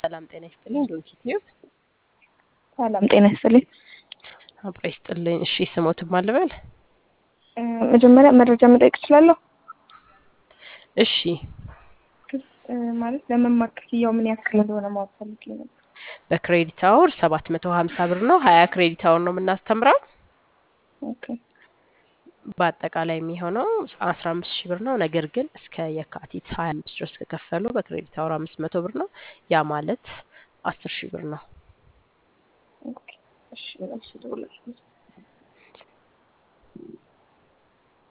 ሰላም ጤና ይስጥልኝ። ዶንኪ ቲዩብ ሰላም ጤና ይስጥልኝ። አብሮ ይስጥልኝ። እሺ ስሞትም አልበል። እ፣ መጀመሪያ መረጃ መጠየቅ እችላለሁ? እሺ እ፣ ማለት ለመማር ክፍያው ምን ያክል እንደሆነ ማወቅ ፈልጌ ነበር። በክሬዲት አወር ሰባት መቶ ሀምሳ ብር ነው። ሀያ ክሬዲት አወር ነው የምናስተምረው። ኦኬ በአጠቃላይ የሚሆነው አስራ አምስት ሺህ ብር ነው። ነገር ግን እስከ የካቲት ሀያ አምስት ድረስ ከከፈሉ በክሬዲት አወር አምስት መቶ ብር ነው። ያ ማለት አስር ሺህ ብር ነው። ኦኬ እሺ እሺ ደውላለሁ።